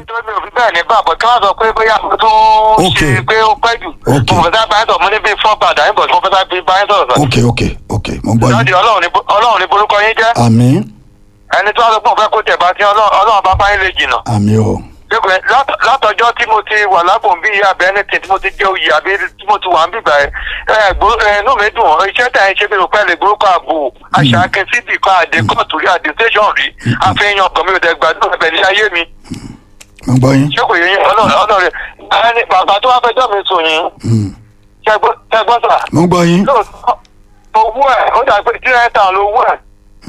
nítorí mi ò fi bẹ́ẹ̀ ní bàbọ̀ kí wọ́n sọ pé bóyá mo tún Ok. ṣe pé ó pẹ́ jù Ok. mo fẹ́ sá báyìí sọ̀rọ̀ mo ní bíi fọ́ bàdà yín bọ̀ tí mo fẹ́ sá bíi báyìí sọ̀rọ̀ sọ̀rọ̀. ok ok ok mo ń gbọ́ lọ́dì yín ọlọ́run ní bo- ọlọ́run ní borúkọ yín jẹ́ àmín ẹni tí wọ́n sọ pé òun fẹ́ kó tẹ̀ bá tí ọlọ́run ọlọ́run bá bá yín lè jìnnà. àmín o Dẹ́kun ẹ̀, lát- látọjọ́ tí mo ti wà lápò bí ìyá abẹ́ ẹni tí mo ti jẹ́ oyè àbí tí mo ti wà ń bìbà ẹ̀ ẹ̀ gbó- ẹ̀, inú mi dùn ọ́, iṣẹ́ tẹ̀ ń ṣe bí mo pẹ́ lè gbórúkọ ààbò àṣà akẹ́sídì kan àdé kóòtù rí àdé tẹ̀sán rí àfihàn ọkàn mi ò dẹ̀ gbàdúrà ẹ̀bẹ̀ ní ayé mi mo ń gbọ́ yín ṣé kò yẹ yín ọlọ́run ọlọ́run ẹni bàbá tó wá fẹjọ́ mi sùn yín Mm. ṣẹgbọ́n sà mo ń gbọ́ yín lóòótọ́ owó ẹ̀ ó dà pé tí ẹ̀ tàn lówó ẹ̀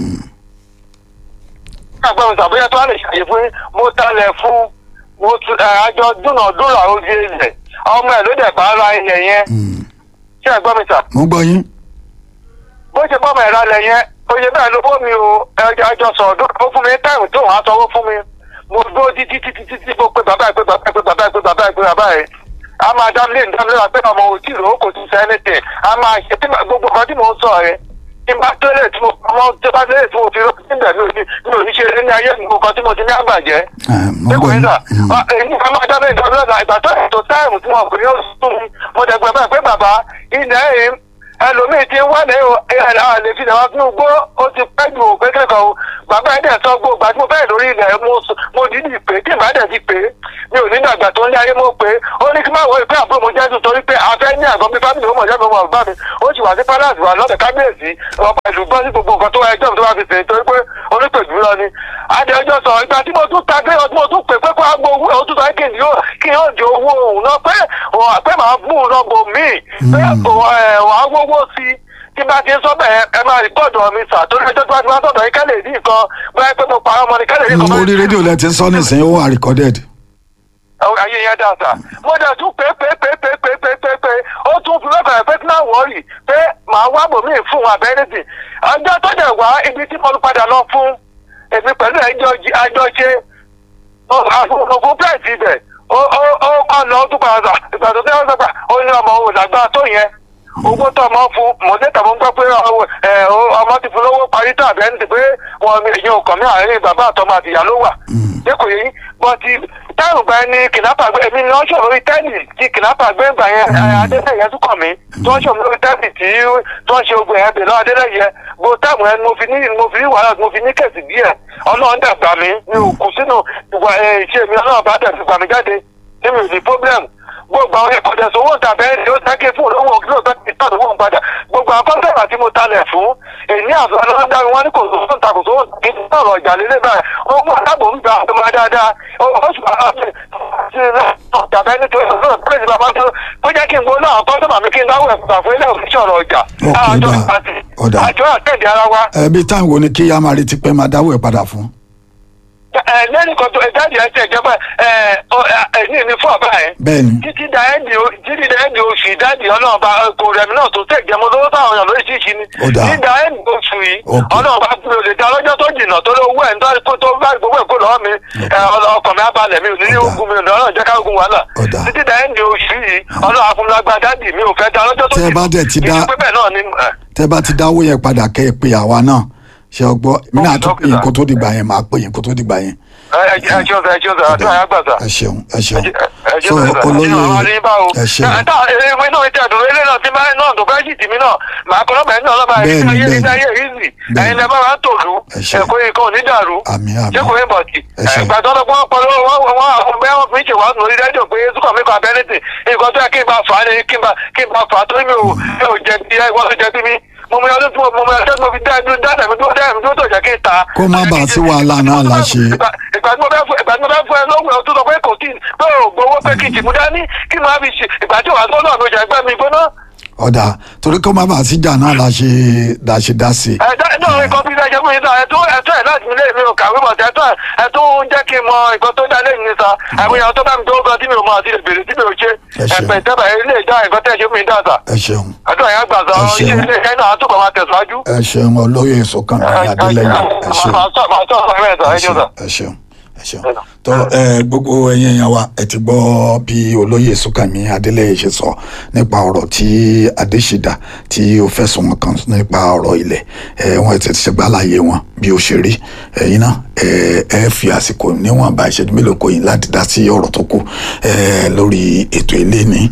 àgbẹ̀ mi sàbóyá tó wà lè ṣàyè fún yín, mo talẹ̀ fún mo tu ẹ̀ àjọ dúnàdúrà ojú ilẹ̀ ọmọ ẹ̀ ló dẹ̀ bá ara ilẹ̀ yẹn Mm. ṣé ẹ̀gbọ́n mi sà mo ń gbọ́ yín bó ṣe bọ́mọ ẹ̀rọ alẹ̀ yẹn oye bẹ́ẹ̀ ló fún mi o ẹjọ́ ẹjọ́ sọ̀rọ̀ dúró ó fún mi táìmù tó wọ́n á sanwó fún mi mo dúró títí títí títí mo pe bàbá ẹ̀ pé bàbá ẹ̀ pé bàbá ẹ̀ pé bàbá ẹ̀ pé bàbá ẹ̀ a máa dá mílíọ̀nù dá mílíọ̀nù pé ọmọ òtí rò ó kò tún sẹ́ anything a máa ṣe tí ma- gbogbo nǹkan tí mò ń sọ rẹ tí bá tẹ́lẹ̀ tí mo ọmọ tí bá tẹ́lẹ̀ tí mo fi rọ́ níbẹ̀ mi ò ní mi ò ní ṣe ní ayé mi nǹkan tí mo ti ní àgbàjẹ́ Eh, mo ń gbọ́ yín Mm. èyí ká máa dábẹ́ ìtọ́jú lọ́dà ìgbà tó ètò táìmù tí wọn kò ní oṣù tó mi mo dẹ̀ gbẹ̀bẹ̀ pé bàbá ilẹ̀ yìí ẹlòmíì ti ń wá ní ẹ̀rọ lè fi náà fún gbó ó ti pẹ́ ju òpé kẹ́kọ̀ọ́ o bàbá ẹ̀ dẹ̀ sọ gbó gbà tí mo fẹ́ lórí ilẹ̀ mo s- mo dídì pé tí màá dẹ̀ ti pé mi ò ní dàgbà tó ń lé ayé mo pé ó ní kí má wọ ìpín àbúrò mo jẹ́ sùn torí pé afẹ́ ní àgọ́ mi fámìlì ó mọ̀ jẹ́ mi mọ̀ bá mi ó sì wà sí palace wà lọ́dẹ̀ kábíyèsí ọba ìlú gbọ́ sí gbogbo nǹkan tó wá ẹjọ́ mi tó wá fi sèé torí pé onípèjú lọ ni adéọjọ́ sọ ìgbà tí mo tún ta gbé ọdún mo tún pè pé kó agbo owó ẹ̀ ó tún sọ kí n yóò kí n yóò di owó òun náà pé òun pé màá mú un lọ́gbọ̀ míì pé wàá wówó sí i tí bá ti ń sọ bẹ́ẹ̀ ẹ máa rìpọ́ọ̀dù mi sà torí ẹjọ́ tí wọ́n ti máa sọ̀dọ̀ yín kẹ́lẹ̀ ní nǹkan bóyá pé mo parọ́ ọmọ ni kẹ́lẹ̀ ní Mm, nǹkan. orí rédíò lẹ ti ń sọ nísìnyí ó wà recorded Àwọn ayé yẹn dà sà. mo dẹ̀ tún pé pé pé pé pé pé pé pé ó tún fi lọ́kàn pé kí náà wọ́ọ̀rì pé màá wá bòmíì fún abẹ́rẹ́sì. ọjọ́ tó dẹ̀ wá ibi tí mo padà lọ fún èmi pẹ̀lú ẹjọ́ àjọ ṣe àfọwọ́fún pẹ́ẹ́sì ibẹ̀ ó ó ó kọ́ lọ ó tún padà sà ìgbà tó tẹ́ ọ́ sọ́gbà ó ní ọmọ òun làgbà tó yẹn owó tó ọmọ fún mọ̀lẹ́tà mo ń gbọ́ pé ọwọ́, ẹ, ó- ọmọ ti fún lówó parí tàbí ẹni tí pé wọn èèyàn ọkàn mi àárín bàbá àtọmọ àtìyá ló wà lẹ́kọ̀ọ́ yẹn bọ́ ti táwọn gba ẹni kìnnápà gbé èmi ni wọ́n ṣòro lórí tẹ́ẹ̀nì tí kìnnápà gbé ń gbà yẹn adélẹ́yẹ tún kàn mí tí wọ́n ṣòro lórí tẹ́ẹ̀nì tí wọ́n ṣe ogun yẹn bẹ̀ lọ́wọ́ adélẹ́yẹ bó táwọn ẹni mo fi ní mo fi ní wàhálà mo fi ní kẹ̀sì díẹ̀ ọlọ́run dẹ̀ gbà mí mi ò kù sínú ìwà ẹ̀, ìṣe mi ọlọ́run bá dẹ̀ fi gbà mí jáde ní mi ò ní problem gbogbo àwọn ìkọ̀dẹ̀ sówó tàbẹ́ ẹni ó sáké fún olówó kí ló bá ti tàn owó padà gbogbo àwọn kọ́ńtẹ̀rà tí mo talẹ̀ fún èmi àfọwọ́n dárí wọn ní kò sówó ta kò sówó kí n sọ̀rọ̀ ìjà lélẹ̀ báyìí ó mú àtàbò ń gba àtọmọ dáadáa ó ó sì máa ṣe ṣe tàbẹ́ ní tó yẹ kó pèsè bàbá tó kó jẹ́ kí n gbóná àwọn kọ́ńtẹ̀rà mi kí n dáwọ́ ẹ̀kọ́ fún ilé òfin sọ̀rọ̀ ọjà Ok, àjọ ó dáa, ìpàtì ó dáa. àjọ àtẹ̀dẹ̀ ara wa ẹbí táwọn wo ni kí yá máa retí pé máa dáwọ́ ẹ̀ padà fún ẹ lẹ́nu kan tó ẹ jáde ẹ tẹ̀ jẹ́ báyìí ẹ ọ ẹ ní ìní fún ọ̀bá yẹn bẹ́ẹ̀ ni títí da ẹ́ndì o- títí da ẹ́ndì oṣù ìdádì ọlọ́ọ̀bá kò rẹ̀mí náà tó tẹ̀ jẹ́mọ́ lówó táwọn èèyàn lóríṣiríṣi ni Ó dáa. títí da ẹ́ndì oṣù yìí Ok. ọlọ́ọ̀bá mi ò lè da lọ́jọ́ tó jìnnà tó ló wẹ̀ nítorí kó tó bá gbogbo èkó lọ́wọ́ mi ẹ, ọlọ- ọkàn mi abalẹ̀ mi ò ní ní Ó dáa. ogun mi ò ní ọlọ́run jẹ́ ká ogun wàhálà Ó dáa. títí da ẹ́ndì oṣù yìí ọlọ́run afúnlágbá dádì mi ò fẹ́ da lọ́jọ́ tó Tẹ́ ẹ bá dẹ̀ ti dá- ìdí pé bẹ́ẹ̀ náà ni ẹ, tẹ́ bá ti dáwọ́ yẹn padà kẹ́ ẹ pé àwa náà ṣe ọgbọ́ mí náà tún pè yín dókítà. kó tó dìgbà yẹn máa pè yín kó tó dìgbà yẹn. ẹ ẹ ẹ ṣeun sà ẹ ṣeun sà àdúrà yà gbà sà. ẹ ṣeun ẹ ṣeun ẹ so olóyè ẹ ẹ ṣeun ìwé náà ti àdúró ilé náà ti máa náà tó fẹ́ sì tì mí náà màá kọ́ lọ́bàá náà lọ́bàá Bẹ́ẹ̀ni, ayé bẹ́ẹ̀ni. ní ayé ìzì Bẹ́ẹ̀ni. ẹ̀yin lẹ́ bá wa ń tòlú Ẹ ṣeun. ẹ̀kọ́ ikọ̀ onídàrú Àmín, àmín. ṣé kò ní bọ̀tì Ẹ ṣeun. ìgbà tó lọ pọ́n pọ́n wọ́n wọ́n àwọn bẹ́ẹ̀ wọ́n fi ń ṣèwádìí lórí rédíò pé zúkọ̀ mi kọ́ abẹ́rẹ́tì nǹkan tó yẹ kí n bá fà á ni kí n bá kí n bá fà á torí mi ò mi ò jẹ bí wọ́n tó jẹ bí mi mo mọ ọdún tí mo mo mọ ọdún tí mo fi dá ẹdún dá ẹdún dúró dá ẹdún dúró tó jẹ kí n ta. Kó má bàa sí wàhálà náà la ṣe. ìgbà ìgbà tí mo fẹ́ fún ìgbà tí mo fẹ́ fún ẹ lọ́wọ́ ẹ̀ tó sọ pé kò tí pé ò gbowó pé kí n tìmú dání kí n máa fi ṣe ìgbà tí wàá gbọ́dọ̀ ló jẹ ẹgbẹ́ mi gbóná. ọ̀dà torí kó má bàa síjà náà la ṣe la ṣe dá sí i. ẹ̀dá náà nǹkan bí ẹjẹ́ fún yín sá ẹ̀tọ́ ẹ̀tọ́ ẹ̀ láti ilé mi ò kàwé mọ̀ sí ẹ̀tọ́ ẹ̀tọ́ ń jẹ́ kí n mọ nǹkan tó dá lẹ́yìn ní sa àwọn èèyàn tó bá mi tó gan tí mi ò mọ àti ìbèrè tí mi ò ṣe Ẹ ṣeun. ẹ̀pẹ̀ ìtẹ́bà ilé ìdá nǹkan tẹ́ ṣe fún mi dá sà ẹ ṣeun àdúrà yẹn gbà sọ Ẹ ṣeun. iṣẹ́ ilé iṣẹ́ náà á túbọ̀ máa tẹ̀síwájú. ẹ ṣeun olóyè sọkàn adélẹyìn ẹ ṣeun màá sọ màá sọ ọ̀rọ̀ ẹ̀ sà ẹ ẹ ṣeun ṣeun sà. ẹ ṣeun ẹ ṣeun tó ẹ gbogbo ẹ̀yin èèyàn wa ẹ ti gbọ́ bí olóyè Súnkànmí Adélẹ́yẹ ṣe sọ nípa ọ̀rọ̀ tí Adéṣídà tí ó fẹ̀sùn wọn kàn nípa ọ̀rọ̀ ilẹ̀ ẹ wọn ti ṣe gbàláyé wọn bí ó ṣe rí ẹ̀yin náà ẹ ẹ fi àsìkò níwọ̀nba ìṣẹ́jú mélòó kò yín láti dá sí ọ̀rọ̀ tó kù ẹ lórí ètò ilé ní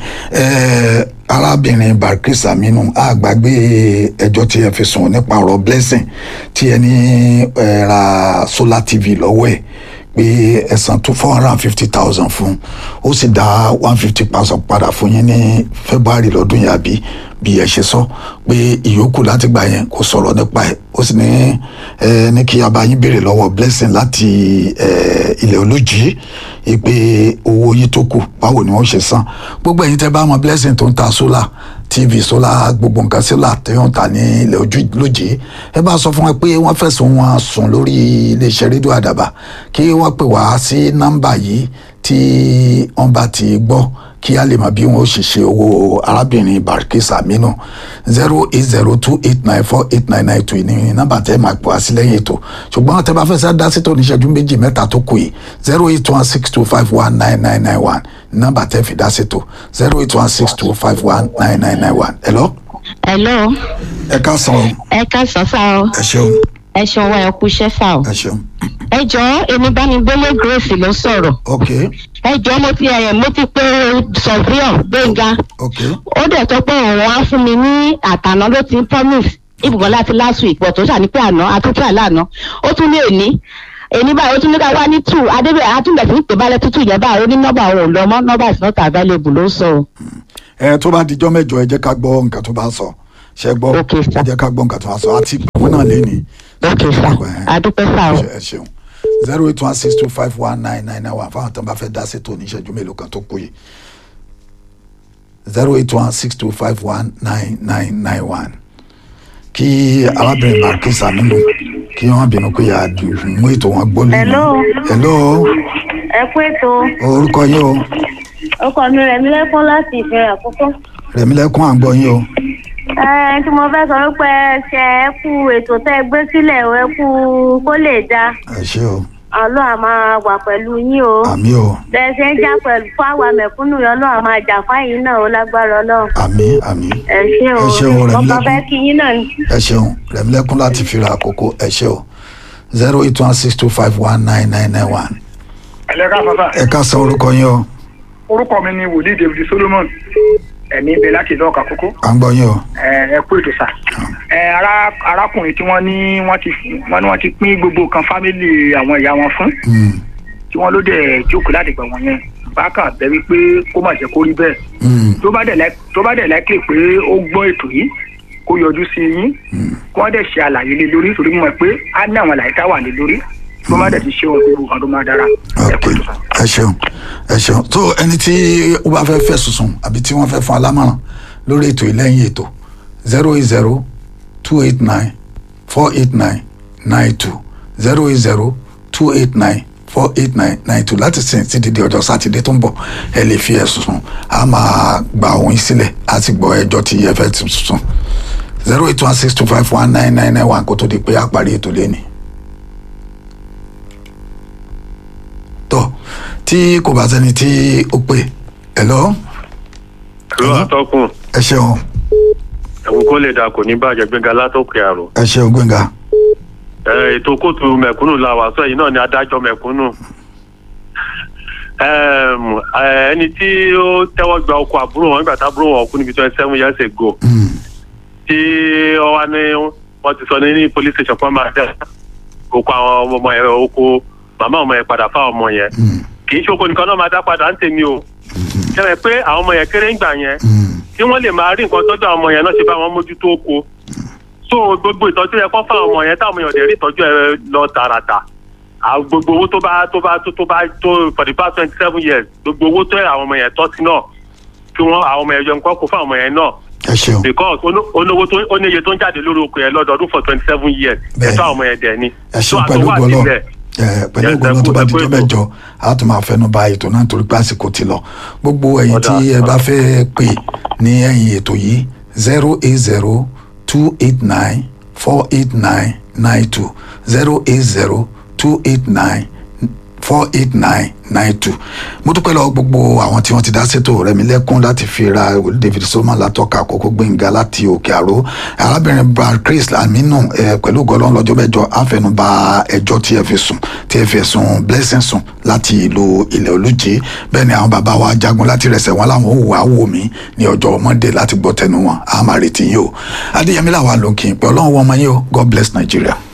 ẹ arábìnrin Barkis Aminu àgbàgbé ẹjọ́ tí ẹ fi sùn nípa ọ̀rọ̀ blessing tí ẹ ní ẹ ra solar tv lọ́wọ́ ẹ̀ pé ẹ san two four hundred and fifty thousand fún ó sì dá one fifty thousand padà fún yín ní February lọ́dún yìí àbí bí ẹ ṣe sọ pé ìyókù láti gbà yẹn kò sọ̀rọ̀ nípa ẹ̀ ó sì ní ẹ ní kí abayín béèrè lọ́wọ́ blessing láti ẹ ilẹ̀ olójì pé owó yìí tó kù báwo ni wọ́n ṣe san gbogbo ẹ̀yin tẹ́ bá mọ blessing tó ń ta solar tv solar gbogbo nǹkan solar tí wọ́n ta ní ilẹ̀ ojú lójì ẹ bá sọ fún wọn pé wọ́n fẹ̀sùn wọn sùn lórí iléeṣẹ́ rédíò àdàbà kí wọ́n pè wá sí nọ́mbà yìí tí wọ́n bá ti gbọ́ kí a lè mọ bí wọn ó ṣe ṣe owó arábìnrin Barkis Aminu zero eight zero two eight nine four eight nine nine two ní nọ́mbà tẹ́ máa pọ̀ wá sí lẹ́yìn ètò ṣùgbọ́n tẹ́ bá fẹ́ sá dá sí tó níṣẹ́jú méjì mẹ́ta tó kù yìí zero eight one six two five one nine nine nine one nọ́mbà tẹ́ fi dá sí tó zero eight one six two five one nine nine nine one. hello. hello ẹ ká san o ẹ ká sọ sá o ẹ ṣeun ẹ ṣeun wa ẹ kú iṣẹ́ sá o ẹ ṣeun ẹ jọ̀ọ́ èmi Bámigbélé Grace ló sọ̀rọ̀ ok ẹ jọ̀ọ́ mo ti ẹ mo ti pé sọfíọ Gbénga ok ó dẹ̀ sọ pé òun á fún mi ní àtàná ló ti ń promise ibùgbọ́n láti last week pọ̀ tó ṣàní pé àná àtúntò àlànà ó tún ní èní èní báyìí ó tún ní ká wá ní two adébẹ̀ àtúndẹ̀ sí pé balẹ̀ tútù yẹn báyìí ó ní nọ́mbà òun ò lọ mọ́ nọ́mbà is not available ló sọ o. ẹ tó bá dijọ́ mẹ́jọ ẹ jẹ́ ká gbọ́ nǹkan tó bá sọ ṣe gbọ́ Ok, sir. ẹ jẹ́ ká gbọ́ nǹkan tó bá sọ àti àwọn náà lé ní. ok sá adúpẹ́ sá o. ẹ ṣeun zero eight one six two five one nine nine nine one fáwọn tó ń bá fẹ́ dá sí tó ní ìṣẹ́jú mélòó kan tó kù yìí zero eight one six two five one nine nine nine one kí arábìnrin Barkis Aminu kí wọ́n bínú pé yà á mú ètò wọn gbọ́ lónìí. Hello. hello ẹ kú ètò orúkọ yín o ọkọ mi rẹ̀ mi lẹ́kún láti ìfẹ́ àkókò. Rẹ̀mílẹ́kún à ń gbọ́ yín o ẹ tí mo fẹ́ sọ wípé ẹ ṣe ẹ kú ètò tẹ́ ẹ gbé sílẹ̀ o, ẹ kú kó lè dáa ẹ ṣé o ọlọ́run á máa wà pẹ̀lú yín o. àmì o bẹ́ẹ̀ ṣe ń jà pẹ̀lú fáwa mẹ̀kúnnù yẹn ọlọ́run á máa jà fáyín náà ó lágbára ọlọ́run. àmì àmì ẹ ṣé o Ẹ ṣeun, mo Rẹ̀mílẹ́kún. kàn fẹ́ kí yín náà ni. ẹ ṣeun Rẹ̀mílẹ́kún láti fira àkókò ẹ ṣé o zero eight one six two five one nine nine nine one ẹlẹ́ka bàbá ẹ ká sọ orúkọ yín o orúkọ mi ni wòlíì david solomon ẹ̀mí ibẹ̀ láti ìlú ọ̀kà kókó à ń gbọ́ yín o ẹ ẹ kú ètò sà ẹ ara arákùnrin tí wọ́n ní wọ́n ti wọ́n ní wọ́n ti pín gbogbo kan fámìlì àwọn ìyá wọn fún Mm, tí wọ́n ló dẹ̀ jókòó láti gbà wọ́n yẹn bákan bẹ̀ wípé kó má jẹ́ kó rí bẹ́ẹ̀ mm, tó bá dẹ̀ láì tó bá dẹ̀ láìpẹ́ pé ó gbọ́ ètò yìí kó yọjú sí yín kí wọ́n dẹ̀ ṣe àlàyé lé lórí torí mo mọ̀ pé á ní àwọn àlàyé tá wà lé lórí tó má dẹ̀ ti ṣe ohun gbogbo kan tó má dára ẹ ok kú ètò sà. ẹ ṣeun ẹ ṣeun tó ẹni tí ó bá fẹ́ fẹ́ sùsùn àbí tí wọ́n fẹ́ fún alámọ̀ràn lórí ètò ìlẹ́yìn ètò zero eight zero two eight nine four eight nine nine two zero eight zero two eight nine four eight nine nine two láti sìn títí di ọjọ́ sátidé tó ń bọ̀ ẹ lè fi ẹ̀sùn sùn a máa gba òun sílẹ̀ a sì gbọ́ ẹjọ́ tí ẹ fẹ́ ti sùn zero eight one six two five one nine nine nine one kó tó di pé a parí ètò lẹ́ni. tó tí kò bá sẹ́ni tí ó pè ẹ lọ ló àtọkùn ẹ ṣeun ẹ̀wọ̀n kó lè dà kò ní bàjẹ́ gbẹ̀ngà látòkè àrò. ẹ ṣeun gbẹ̀ngà ẹ ètò kóòtù mẹ̀kúnnù la wà sọ yìí náà ni adájọ́ mẹ̀kúnnù. Ẹm, ẹ, ẹni tí ó tẹ́wọ́ gba ọkọ àbúrò wọn nígbà tábúrò wọn kú níbi twenty seven years ago Mm, tí wọ́n wá ní wọ́n ti sọ ní ní police station fún ọmọ àdá oko àwọn ọmọ yẹn oko màmá ọmọ yẹn padà fáwọn ọmọ yẹn mm, kì í ṣe oko nìkan náà máa dá padà ń tèmi o kẹ́rẹ̀ pé àwọn ọmọ yẹn kéré ń gbà yẹn mm, kí wọ́n lè máa rí nǹkan tọ́jú àwọn ọmọ yẹn náà ṣe bá wọn mójútó oko so gbogbo ìtọ́jú yẹn kọ́ fáwọn ọmọ yẹn táwọn ọmọ yẹn ò dẹ̀ rí ìtọ́jú ẹ lọ tààràtà àwọn gbogbo owó tó bá tó bá tó tó bá tó for the past twenty seven years gbogbo owó tó yẹ àwọn ọmọ yẹn tọ́ sí náà kí wọ́n àwọn ọmọ yẹn yọ nǹkan kó fáwọn ọmọ yẹn náà ẹ ṣeun because ono- olówó tó ó ní iye tó ń jáde lórí oko yẹn lọ́dọọdún for twenty seven years Bẹ́ẹ̀ni. ẹ̀tọ́ àwọn ọmọ yẹn dẹ̀ ni ẹ So ṣeun pẹ̀lú àtọwọ́ gbọ́lọ́ àtibẹ̀, ẹ pẹ̀lú Yes, gbọ́lọ́ ẹ tó kú- bá ẹ di kú tó ètò. mẹ́jọ a tún máa fẹnu ba ètò náà torí pé àsìkò ti lọ gbogbo ẹ̀yin Ọ̀dà. tí ẹ bá fẹ́ pè ní ẹ̀yìn ètò yìí zero eight zero two eight nine four eight nine nine two zero eight zero two eight nine four eight nine nine two mo dúpẹ́ lọ́wọ́ gbogbo àwọn tí wọ́n ti dá sétò rẹ̀mí lẹ́kún láti fi ra david solomon látọ́ka àkókò gbẹ̀ngà láti òkè àró arábìnrin brad chris aminu eh, pẹ̀lú gọlọ́n lọ́jọ́ mẹ́jọ àfẹnubà ẹjọ́ tí ẹ fi sùn tí ẹ fi sùn blessing sùn láti ìlú ilẹ̀ olùjì bẹ́ẹ̀ ni àwọn bàbá wa jagun láti rẹsẹ̀ wọn láwọn òwò àwò mi ní ọjọ́ monday láti gbọ́ tẹnu wọn àmàrètí yìí o adéyẹmí làwọn lòkì pé ọlọ́run wọn mọ yín o god bless nigeria.